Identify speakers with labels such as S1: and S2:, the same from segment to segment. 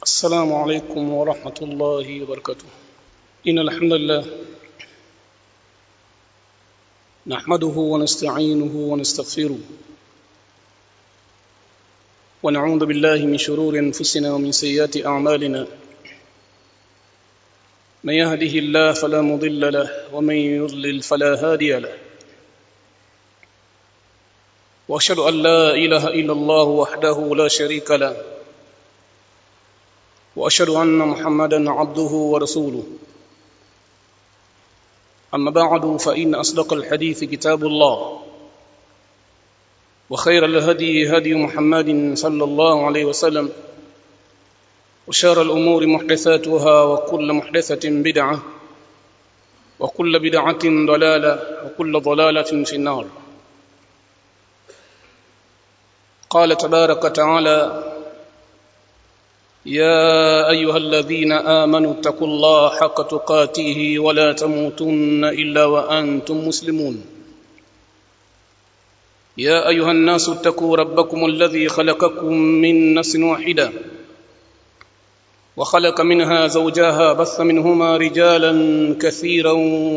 S1: السلام عليكم ورحمة الله وبركاته إن الحمد لله نحمده ونستعينه ونستغفره ونعوذ بالله من شرور أنفسنا ومن سيئات أعمالنا من يهده الله فلا مضل له ومن يضلل فلا هادي له واشهد ان لا اله الا الله وحده لا شريك له واشهد ان محمدا عبده ورسوله اما بعد فان اصدق الحديث كتاب الله وخير الهدي هدي محمد صلى الله عليه وسلم وشار الامور محدثاتها وكل محدثه بدعه وكل بدعه ضلاله وكل ضلاله في النار قال تبارك وتعالى يا ايها الذين امنوا اتقوا الله حق تقاته ولا تموتن الا وانتم مسلمون يا ايها الناس اتقوا ربكم الذي خلقكم من نفس واحده وخلق منها زوجها بث منهما رجالا كثيرا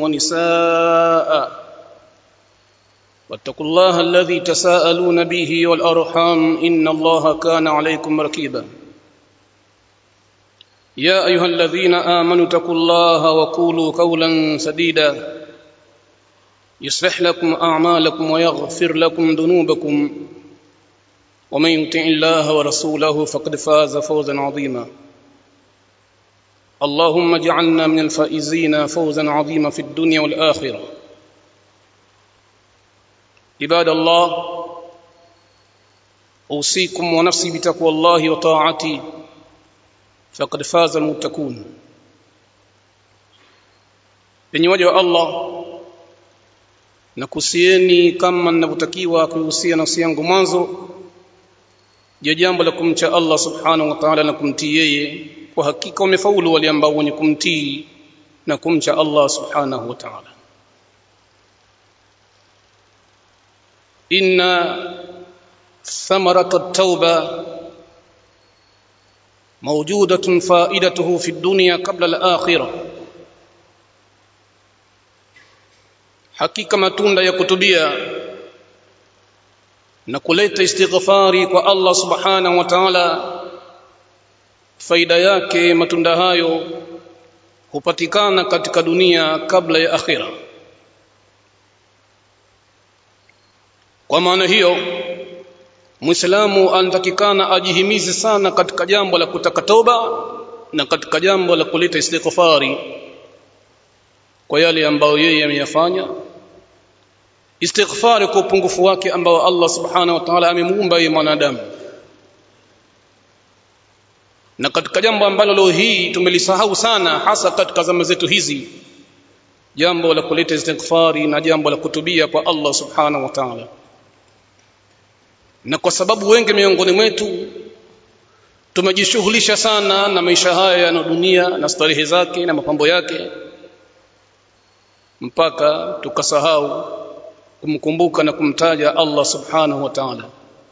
S1: ونساء واتقوا الله الذي تساءلون به والارحام ان الله كان عليكم رقيبا يا ايها الذين امنوا اتقوا الله وقولوا قولا سديدا يصلح لكم اعمالكم ويغفر لكم ذنوبكم ومن يطع الله ورسوله فقد فاز فوزا عظيما اللهم اجعلنا من الفائزين فوزا عظيما في الدنيا والاخره عباد الله اوصيكم ونفسي بتقوى الله وطاعته فقد فاز المتقون penye waja wa Allah na kusieni kama ninavyotakiwa kuhusia nafsi yangu mwanzo je jambo la kumcha Allah subhanahu wa ta'ala na kumtii yeye kwa hakika wamefaulu wale ambao wenye kumtii na kumcha Allah subhanahu wa ta'ala إن ثمرة التوبة موجودة فائدته في الدنيا قبل الآخرة hakika matunda ya kutubia na kuleta istighfari kwa Allah subhanahu wa ta'ala faida yake matunda hayo hupatikana katika dunia kabla ya akhira kwa maana hiyo muislamu anatakikana ajihimize sana katika jambo la kutaka toba na katika jambo la kuleta istighfari kwa yale ambayo yeye ameyafanya istighfari kwa upungufu wake ambao Allah subhanahu wa ta'ala amemuumba yeye mwanadamu na katika jambo ambalo leo hii tumelisahau sana hasa katika zama zetu hizi jambo la kuleta istighfari na jambo la kutubia kwa Allah subhanahu wa ta'ala na kwa sababu wengi miongoni mwetu tumejishughulisha sana na maisha haya ya dunia na starehe zake na mapambo yake mpaka tukasahau kumkumbuka na kumtaja Allah subhanahu wa ta'ala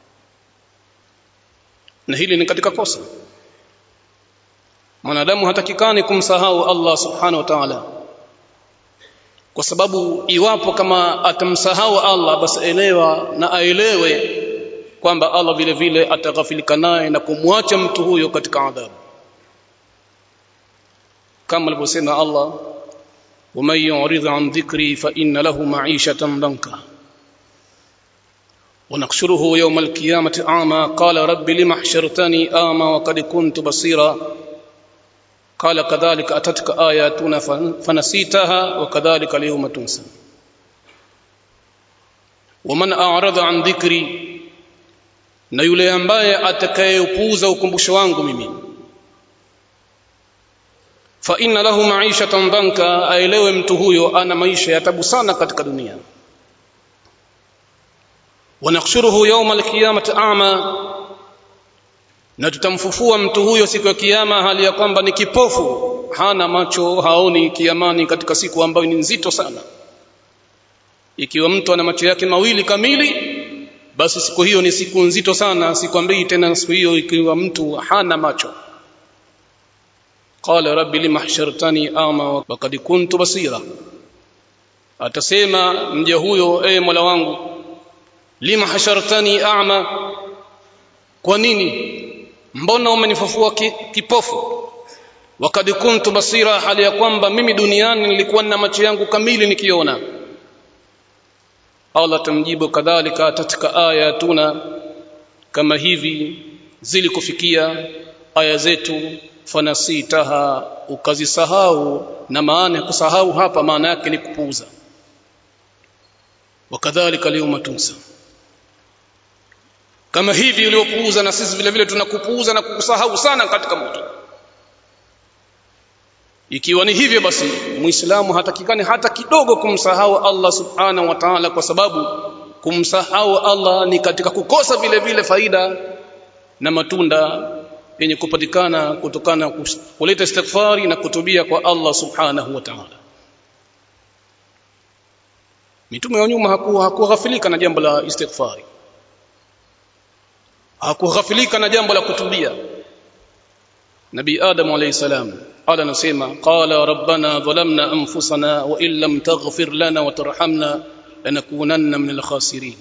S1: na hili ni katika kosa mwanadamu hatakikani kumsahau Allah subhanahu wa ta'ala kwa sababu iwapo kama atamsahau Allah basi elewa na aelewe kwamba Allah vile vile ataghafilika naye na kumwacha mtu huyo katika adhabu kama alivyosema Allah ومن يعرض عن ذكري فإن له معيشة ضنكا ونحشره يوم القيامة أعمى قال رب لم حشرتني أعمى وقد كنت بصيرا قال كذلك أتتك آياتنا فنسيتها وكذلك اليوم تنسى ومن أعرض عن ذكري na yule ambaye atakayeupuuza ukumbusho wangu mimi fa inna lahu ma'ishatan dhanka aelewe mtu huyo ana maisha ya tabu sana katika dunia wanakhshuruhu yawma alqiyamati a'ma na tutamfufua mtu huyo siku ya kiyama hali ya kwamba ni kipofu hana macho haoni kiamani katika siku ambayo ni nzito sana ikiwa mtu ana macho yake mawili kamili basi siku hiyo ni siku nzito sana sikwambii tena siku hiyo ikiwa mtu hana macho qala rabbi lima hashartani ama wa qad kuntu basira atasema mja huyo e mola wangu lima hashartani a'ma kwa nini mbona umenifufua ki, kipofu wakad kuntu basira hali ya kwamba mimi duniani nilikuwa na macho yangu kamili nikiona Allah tamjibu kadhalika katika aya tuna kama hivi zilikufikia aya zetu fanasitaha ukazisahau na maana ya kusahau hapa maana yake ni kupuuza wakadhalika leo tunsa kama hivi uliopuuza na sisi vile vile tunakupuuza na kukusahau sana katika moto ikiwa ni hivyo basi muislamu hatakikani hata kidogo kumsahau Allah subhanahu wa ta'ala kwa sababu kumsahau Allah ni katika kukosa vile vile faida na matunda yenye kupatikana kutokana kuleta istighfari na kutubia kwa Allah subhanahu wa ta'ala mitume wa nyuma hakuwa hakughafilika na jambo la istighfari hakughafilika na jambo la kutubia nabii adam alayhi salam qala nasema qala rabbana dhalamna anfusana wa in lam taghfir lana wa tarhamna lanakunanna min alkhasirin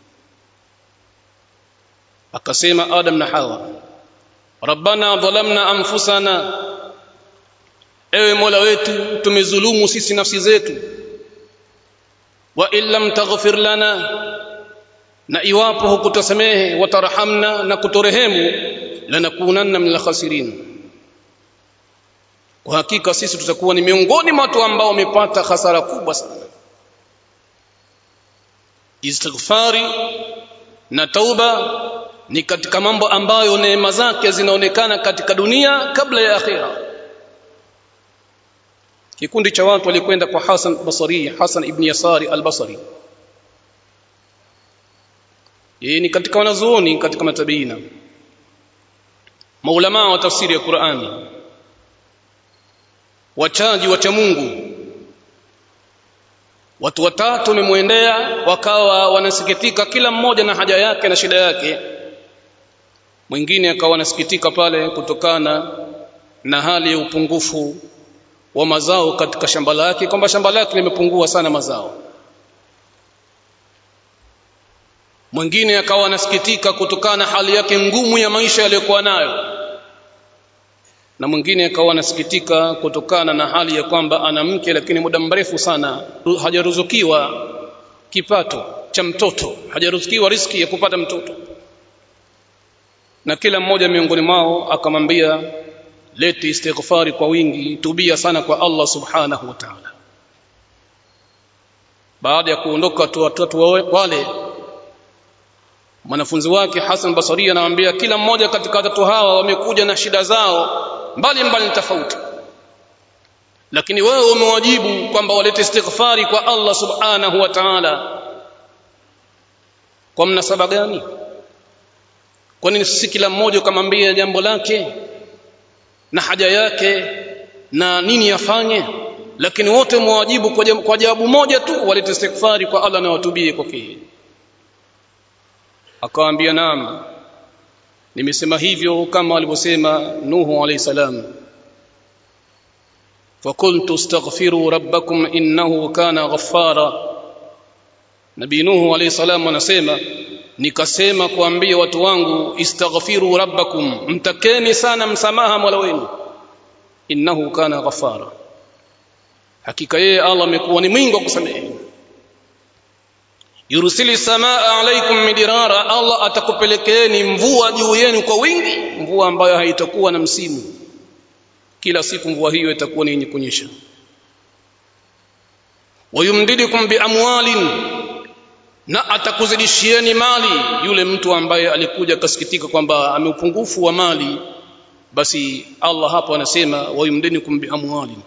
S1: akasema adam na hawa rabbana dhalamna anfusana ewe mola wetu tumezulumu sisi nafsi zetu wa in lam taghfir lana na iwapo hukutusamehe watarhamna na kutorehemu lanakunanna min alkhasirin kwa hakika sisi tutakuwa ni miongoni mwa watu ambao wamepata hasara kubwa sana istighfari na tauba ni katika mambo ambayo neema zake zinaonekana katika dunia kabla ya akhira kikundi cha watu walikwenda kwa Hasan Basri Hasan ibn Yasari al-Basri yeye ni katika wanazuoni katika matabiina maulama wa tafsiri ya Qur'ani wachaji wacha Mungu watu watatu wamemwendea wakawa wanasikitika kila mmoja na haja yake na shida yake mwingine akawa anasikitika pale kutokana na hali ya upungufu wa mazao katika shamba lake kwamba shamba lake limepungua sana mazao mwingine akawa anasikitika kutokana na hali yake ngumu ya maisha aliyokuwa nayo na mwingine akawa anasikitika kutokana na hali ya kwamba ana mke lakini muda mrefu sana hajaruzukiwa kipato cha mtoto hajaruzukiwa riski ya kupata mtoto na kila mmoja miongoni mwao akamwambia leti istighfari kwa wingi tubia sana kwa Allah subhanahu wa ta'ala baada ya kuondoka watu watatu wale mwanafunzi wake Hassan Basri anamwambia kila mmoja katika watatu hawa wamekuja na shida zao mbali mbali tofauti lakini wewe umewajibu kwamba walete istighfari kwa Allah subhanahu wa ta'ala kwa mnasaba gani kwani sisi kila mmoja ukamwambia jambo lake na haja yake na nini afanye lakini wote mwajibu kwa jawabu moja tu walete istighfari kwa Allah na watubie kwake akawaambia naam nimesema hivyo kama alivyosema Nuhu alayhi salam فقلت استغفروا ربكم انه كان غفارا Nabii Nuhu alayhi salam anasema nikasema kuambia watu wangu istaghfiru rabbakum mtakeni sana msamaha Mola wenu innahu kana ghafara hakika yeye Allah amekuwa ni mwingi wa kusamehe yursili samaa alaikum midirara Allah atakupelekeeni mvua juu yenu kwa wingi mvua ambayo haitakuwa na msimu kila siku mvua hiyo itakuwa ni yenye kunyesha wayumdidukum biamwalin na atakuzidishieni mali yule mtu ambaye alikuja kasikitika kwamba ameupungufu wa mali basi Allah hapo anasema wayumdidukum biamwalin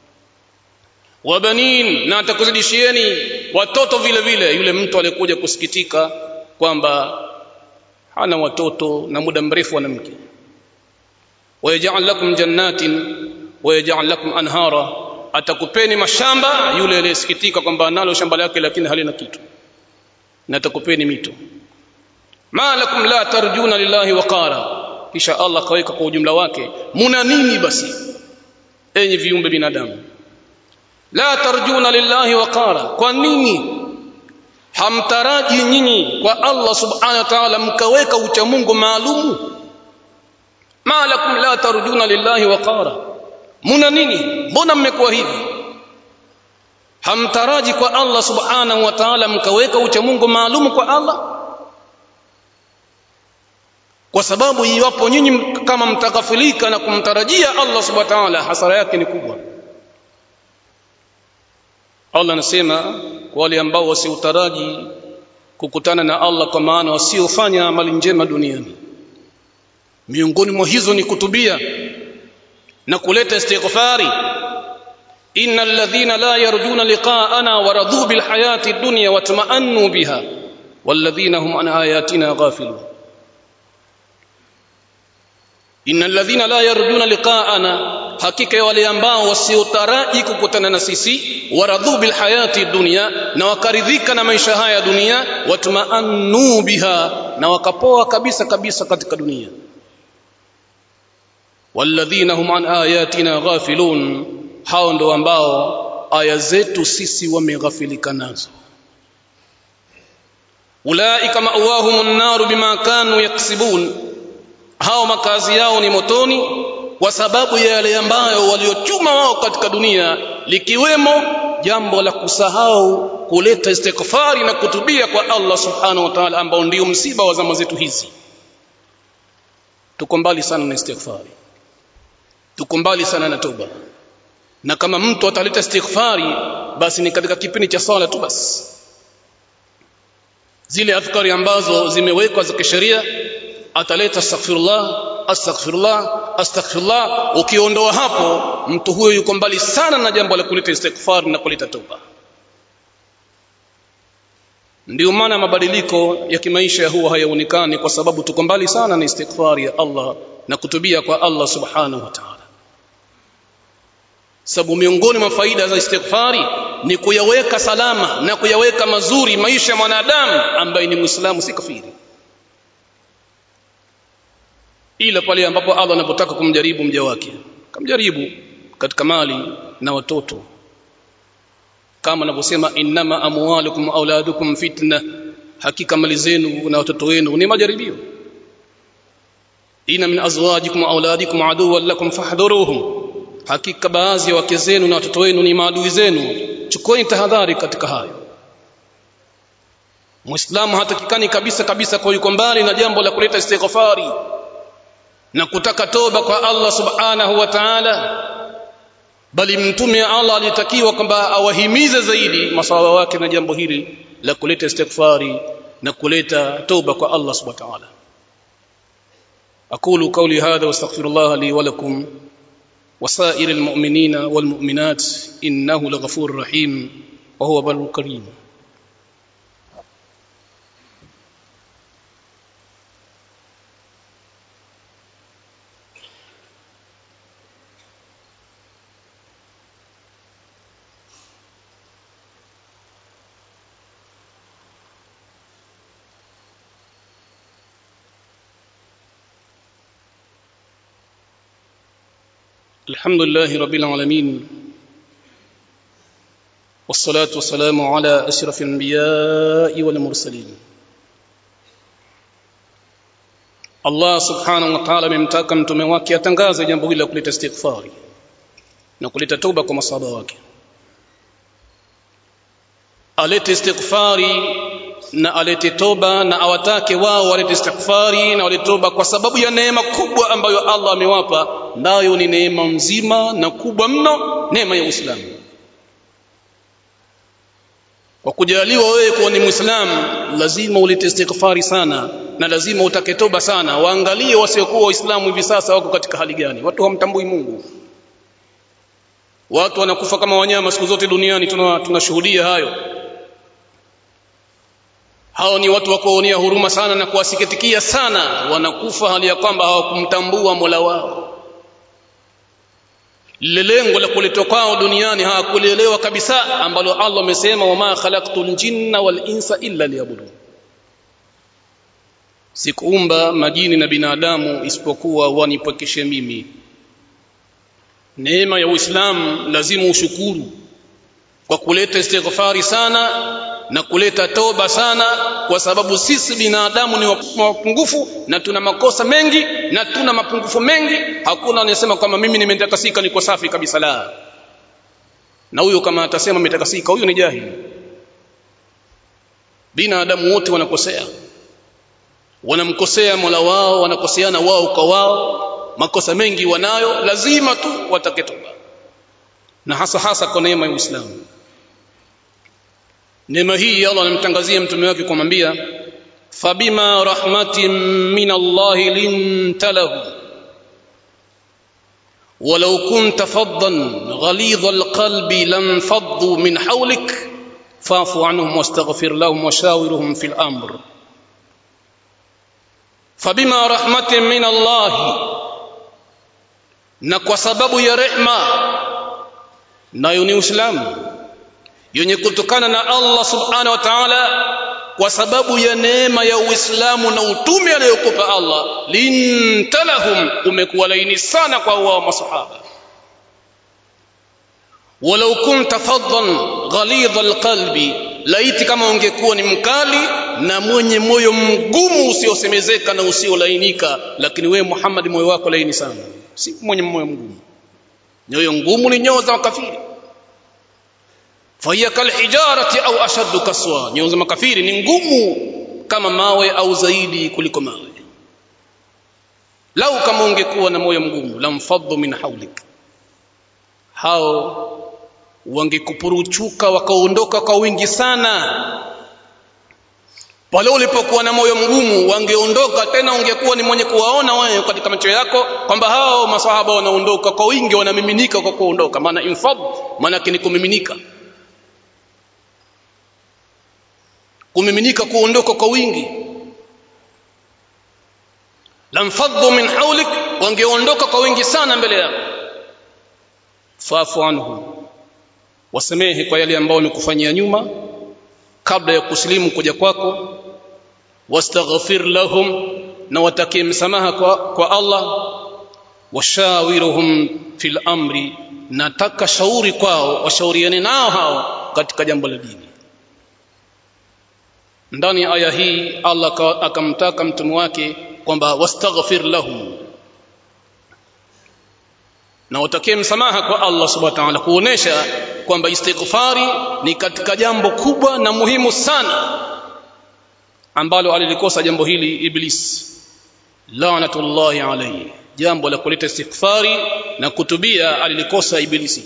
S1: wabanin na atakuzidishieni watoto vile vile yule mtu aliyekuja kusikitika kwamba hana watoto na muda mrefu ana mke wayaj'al lakum jannatin wayaj'al lakum anhara atakupeni mashamba yule aliyesikitika kwamba analo shamba lake lakini halina kitu na atakupeni mito ma lakum la tarjuna lillahi waqara kisha Allah kaweka kwa ujumla wake muna nini basi enyi viumbe binadamu la tarjuna lillahi waqara kwa nini hamtaraji nyinyi kwa Allah subhanahu wa ta'ala mkaweka uchamungu maalumu ma lakum la tarjuna lillahi waqara muna nini mbona mmekuwa hivi hamtaraji kwa Allah subhanahu wa ta'ala mkaweka uchamungu maalumu kwa Allah kwa sababu iwapo nyinyi kama mtaghafilika na kumtarajia Allah subhanahu wa ta'ala hasara yake ni kubwa Allah anasema kwa wale ambao wasiutaraji kukutana na Allah kwa maana wasiofanya amali njema duniani miongoni mwa hizo ni kutubia na kuleta istighfari innal ladhina la yarjuna liqa'ana waradhu bil hayati dunya watma'annu biha walladhina hum an ayatina ghafilun innal ladhina la yarjuna liqa'ana hakika ya wale ambao wasiotaraji kukutana na sisi waradhu bil hayati dunya na wakaridhika na maisha haya dunia watma'annu biha na wakapoa kabisa kabisa katika dunia walladhina hum an ayatina ghafilun hao ndo ambao aya zetu sisi wameghafilika nazo ulaika ma'wahumun nar bima kanu yaksibun hao makazi yao ni motoni kwa sababu ya yale ambayo waliochuma wao katika dunia likiwemo jambo la kusahau kuleta istighfari na kutubia kwa Allah subhanahu wa ta'ala ambao ndio msiba wa zama zetu hizi tuko mbali sana na istighfari tuko mbali sana na toba na kama mtu ataleta istighfari basi ni katika kipindi cha sala tu basi zile adhkari ambazo zimewekwa za kisheria ataleta astaghfirullah astaghfirullah astaghfirullah ukiondoa hapo mtu huyo yuko mbali sana na jambo la kuleta istighfar na kuleta toba ndio maana mabadiliko ya kimaisha huwa hayaonekani kwa sababu tuko mbali sana na istighfari ya Allah na kutubia kwa Allah subhanahu wa ta'ala sababu miongoni mwa faida za istighfari ni kuyaweka salama na kuyaweka mazuri maisha ya mwanadamu ambaye ni muislamu si kafiri ila pale ambapo Allah anapotaka kumjaribu mja wake kamjaribu katika mali na watoto kama anavyosema innama amwalukum auladukum fitna hakika mali zenu na watoto wenu ni majaribio ina min azwajikum auladikum aduwwan lakum fahdhuruhum hakika baadhi ya wake zenu na watoto wenu ni maadui zenu chukueni tahadhari katika hayo muislamu hatakikani kabisa kabisa kwa yuko mbali na jambo la kuleta istighfari na kutaka toba kwa Allah subhanahu wa ta'ala bali mtume Allah alitakiwa kwamba awahimize zaidi maswahaba wake na jambo hili la kuleta istighfari na kuleta toba kwa Allah subhanahu wa ta'ala aqulu qawli hadha wastaghfirullah li wa lakum وسائر المؤمنين والمؤمنات إنه لغفور رحيم وهو بر كريم الحمد لله رب العالمين والصلاة والسلام على أشرف الأنبياء والمرسلين Allah subhanahu wa ta'ala amemtaka mtume wake atangaze jambo hili la kuleta istighfari na kuleta toba kwa masahaba wake alete istighfari na alete toba na awatake wao walete istighfari na walete toba kwa sababu ya neema kubwa ambayo Allah amewapa nayo ni neema nzima na kubwa mno neema ya Uislamu kwa kujaliwa wewe kuwa ni Muislamu lazima ulete istighfari sana na lazima utake toba sana waangalie wasiokuwa waislamu hivi sasa wako katika hali gani watu hawamtambui Mungu watu wanakufa kama wanyama siku zote duniani tunashuhudia tuna hayo hao ni watu wa kuonea huruma sana na kuwasikitikia sana wanakufa hali ya kwamba hawakumtambua Mola wao lile lengo la kuletwa kwao duniani hawakulielewa kabisa ambalo Allah amesema wama khalaqtul jinna wal insa illa liyabudun sikuumba majini na binadamu isipokuwa wanipokeshe mimi neema ya Uislamu lazima ushukuru kwa kuleta istighfari sana na kuleta toba sana kwa sababu sisi binadamu ni wapungufu na tuna makosa mengi na tuna mapungufu mengi hakuna anayesema kwamba mimi nimetakasika niko safi kabisa la na huyo kama atasema ametakasika huyo ni jahili binadamu wote wanakosea wanamkosea Mola wao wanakoseana wao kwa wao makosa mengi wanayo lazima tu watake toba na hasa hasa kwa neema ya Uislamu neema hii Allah anamtangazia mtume wake kumwambia fabima rahmatin min Allah linta lahu ولو كنت فظا غليظ القلب لانفضوا من حولك فاعف عنهم واستغفر لهم وشاورهم في الامر فبما رحمه من الله na kwa sababu ya rehma nayo ni uislamu yenye kutokana na Allah subhanahu wa ta'ala kwa sababu ya neema ya Uislamu na utume aliyokupa Allah lintalahum umekuwa laini sana kwa wao masahaba walau kunta faddan ghalidha alqalbi laiti kama ungekuwa ni mkali na mwenye moyo mgumu usiosemezeka na usiolainika lakini wewe Muhammad moyo wako laini sana si mwenye moyo mgumu nyoyo ngumu ni nyoyo za makafiri fahiya kalhijarati au ashaddu kaswa nyoyo za makafiri ni ngumu kama mawe au zaidi kuliko mawe lau kama ungekuwa na moyo mgumu lamfaddu min haulik hao wangekupuruchuka wakaondoka kwa wingi sana pale ulipokuwa na moyo mgumu wangeondoka tena ungekuwa ni mwenye kuwaona wewe katika macho yako kwamba hao masahaba wanaondoka kwa wingi wanamiminika kwa kuondoka maana infad maana ni kumiminika kumiminika kuondoka kwa wingi lamfaddu min haulik wangeondoka kwa wingi sana mbele yako fafu anhu wasamehe kwa yale ambayo wamekufanyia nyuma kabla ya kusilimu kuja kwako wastaghfir lahum na watakie msamaha kwa, kwa Allah washawiruhum fil amri nataka shauri kwao washauriane nao hao katika jambo la dini ndani ya aya hii Allah akamtaka mtume wake kwamba wastaghfir lahum na watakie msamaha kwa Allah subhanahu wa ta'ala kuonesha kwamba istighfari ni katika jambo kubwa na muhimu sana ambalo alilikosa jambo hili iblis laanatullahi alayhi jambo la kuleta istighfari na kutubia alilikosa ibilisi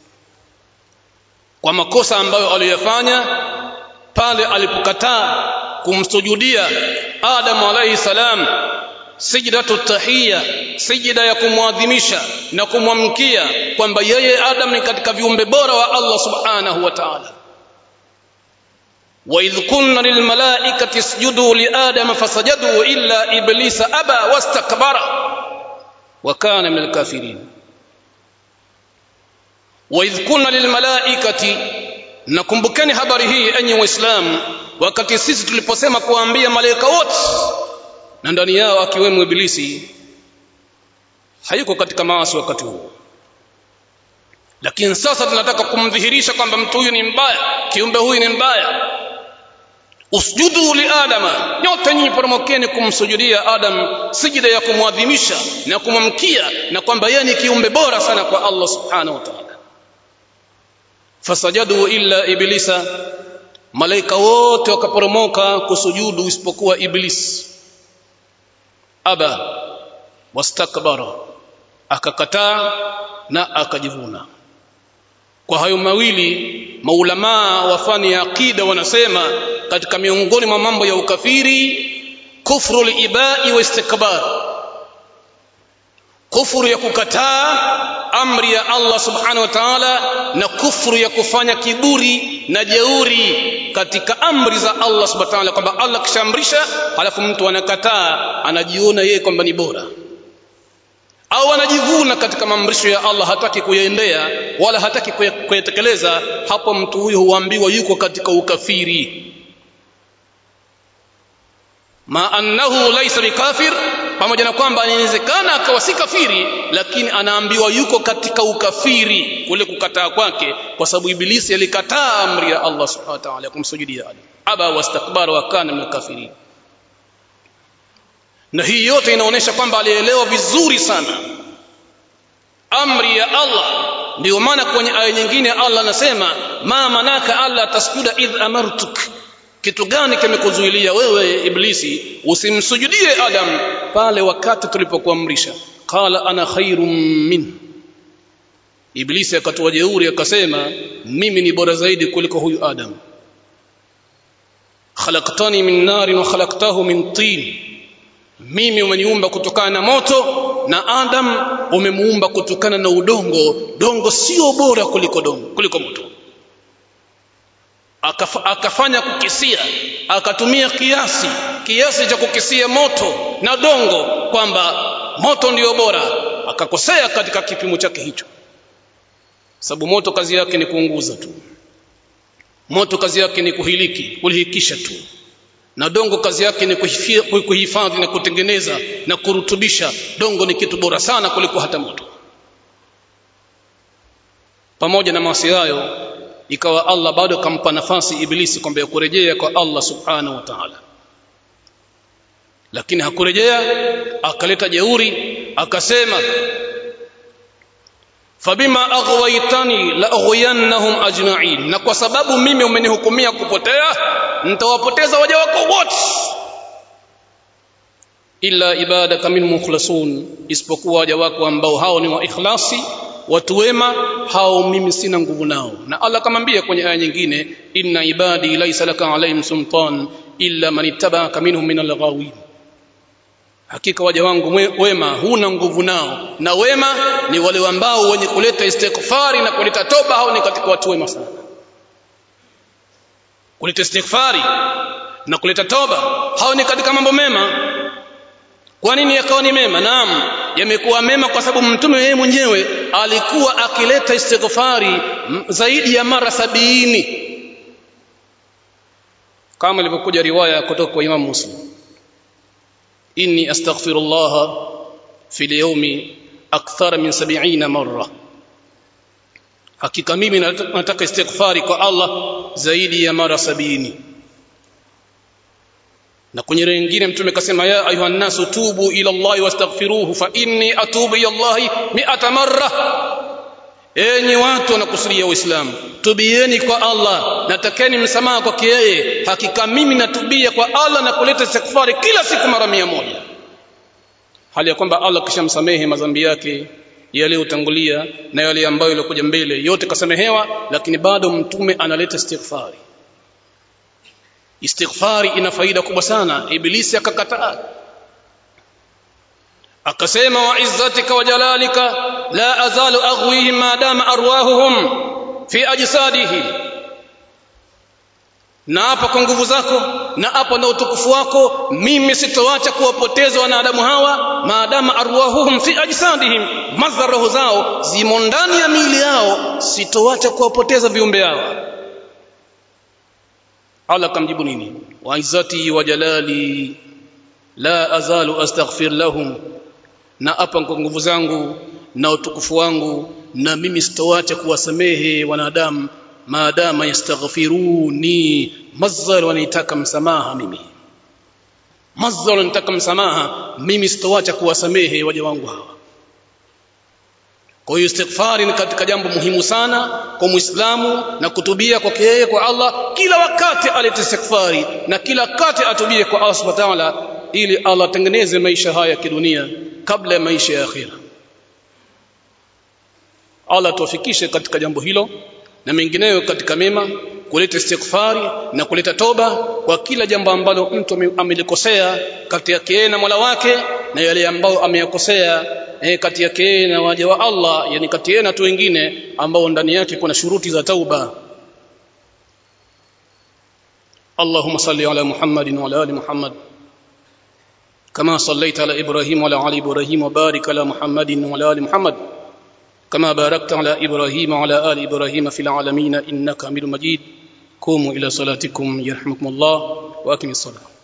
S1: kwa makosa ambayo aliyofanya pale alipokataa kumsujudia Adam alayhi salam sijdatu tahiyya sijida ya kumwadhimisha na kumwamkia kwamba yeye Adam ni katika viumbe bora wa Allah subhanahu wa ta'ala وإذ قلنا للملائكة اسجدوا لآدم فسجدوا إلا إبليس أبى واستكبر وكان من الكافرين وإذ قلنا للملائكة nakumbukeni habari hii enyi waislamu wakati sisi tuliposema kuwaambia malaika wote na ndani yao akiwemo ibilisi hayuko katika maasi wakati huo lakini sasa tunataka kumdhihirisha kwamba mtu huyu ni mbaya kiumbe huyu ni mbaya usjudu li adama nyote nyinyi poromokeni kumsujudia adam sijida ya kumwadhimisha na kumwamkia na kwamba yeye ni kiumbe bora sana kwa Allah subhanahu wa ta'ala fasajadu illa iblisa malaika wote wakaporomoka kusujudu isipokuwa iblis aba wastakbara akakataa na akajivuna kwa hayo mawili maulamaa wa fani ya aqida wanasema katika miongoni mwa mambo ya ukafiri kufru libai wa istikbar kufuru ya kukataa amri ya Allah subhanahu wa ta'ala na kufuru ya kufanya kiburi na jeuri katika amri za Allah subhanahu wa ta'ala kwamba Allah kishaamrisha halafu mtu anakataa anajiona yeye kwamba ni bora au anajivuna katika maamrisho ya Allah hataki kuyaendea wala hataki kuyatekeleza hapo mtu huyo huambiwa yuko katika ukafiri ma annahu laysa bikafir pamoja na kwamba inawezekana akawa si kafiri lakini anaambiwa yuko katika ukafiri kule kukataa kwake kwa sababu ibilisi alikataa amri ya Allah subhanahu wa ta'ala kumsujudia Adam aba wastakbara wa kana min kafirin na hii yote inaonyesha kwamba alielewa vizuri sana amri ya Allah ndio maana kwenye aya nyingine Allah anasema ma manaka alla tasjuda idh amartuk kitu gani kimekuzuilia wewe iblisi usimsujudie adam pale wakati tulipokuamrisha qala ana khairum min iblisi akatoa jeuri akasema mimi ni bora zaidi kuliko huyu adam khalaqtani min narin wa khalaqtahu min tin mimi umeniumba kutokana na moto na adam umemuumba kutokana na udongo dongo sio bora kuliko dongo kuliko moto Akaf, akafanya kukisia akatumia kiasi kiasi cha kukisia moto na dongo kwamba moto ndio bora akakosea katika kipimo chake hicho sababu moto kazi yake ni kuunguza tu moto kazi yake ni kuhiliki kulihikisha tu na dongo kazi yake ni kuhifadhi na kutengeneza na kurutubisha dongo ni kitu bora sana kuliko hata moto pamoja na maasi hayo ikawa Allah bado kampa nafasi ibilisi kwamba ya kurejea kwa Allah subhanahu wa ta'ala lakini hakurejea akaleta jeuri akasema fabima aghwaytani la aghwiyannahum ajma'in na kwa sababu mimi umenihukumia kupotea nitawapoteza waja wako wote illa ibadaka min mukhlasun isipokuwa waja wako ambao hao ni wa ikhlasi watu wema hao mimi sina nguvu nao na Allah kamwambia kwenye aya nyingine inna ibadi laysa laka alaihim sultan illa man ittaba'aka minhum min al-ghawin hakika waja wangu wema huna nguvu nao na wema ni wale ambao wenye kuleta istighfari na kuleta toba hao ni katika watu wema sana kuleta istighfari na kuleta toba hao ni katika mambo mema kwa nini yakawa ni mema naam yamekuwa mema kwa sababu mtume yeye mwenyewe alikuwa akileta istighfari zaidi ya mara sabini kama ilivyokuja riwaya kutoka kwa Imam Muslim inni astaghfirullah fi al-yawmi akthar min 70 marra hakika mimi nataka istighfari kwa Allah zaidi ya mara sabini na kwenye nyingine mtume kasema ya ayuha nasu tubu ila Allah wastaghfiruhu fa inni atubu ila Allah mi'ata marra enyi watu wanakusudia uislamu tubieni kwa Allah natakeni msamaha kwake yeye hakika mimi natubia kwa Allah na kuleta istighfari kila siku mara mia moja hali ya kwamba Allah kishamsamehe madhambi yake yaliyotangulia na yale ambayo yalikuja mbele yote kasamehewa lakini bado mtume analeta istighfari istighfari ina faida kubwa sana ibilisi akakataa akasema wa izzatika wa jalalika la azalu aghwihim ma dama arwahuhum fi ajsadihim na hapa kwa nguvu zako na hapo na utukufu wako mimi sitoacha kuwapoteza wanadamu hawa maadama arwahuhum fi ajsadihim madhara roho zao zimo ndani ya miili yao sitoacha kuwapoteza viumbe hawa Allah kamjibu nini wa izzati wa jalali la azalu astaghfir lahum na hapa kwa nguvu zangu na utukufu wangu na mimi sitoacha kuwasamehe wanadamu maadama yastaghfiruni mazzal wanitaka msamaha mimi mazzal wanitaka msamaha mimi sitoacha kuwasamehe waja wangu hawa kwa hiyo istighfari ni katika jambo muhimu sana kwa muislamu na kutubia kwake yeye kwa Allah kila wakati alete istighfari na kila wakati atubie kwa Allah subhanahu wa ta'ala ili Allah atengeneze maisha haya ya kidunia kabla ya maisha ya akhira Allah tuwafikishe katika jambo hilo na mengineyo katika mema kuleta istighfari na kuleta toba kwa kila jambo ambalo mtu amelikosea kati yake yeye na Mola wake na yale ambayo ameyakosea eh, kati yake yeye na waja wa Allah yani kati yeye na watu wengine ambao ndani yake kuna shuruti za tauba اللهم صل على محمد وعلى ال محمد كما صليت على ابراهيم وعلى ال ابراهيم وبارك على محمد وعلى ال محمد كما باركت على ابراهيم وعلى ال ابراهيم في العالمين انك حميد مجيد قوموا الى صلاتكم يرحمكم الله واقم الصلاه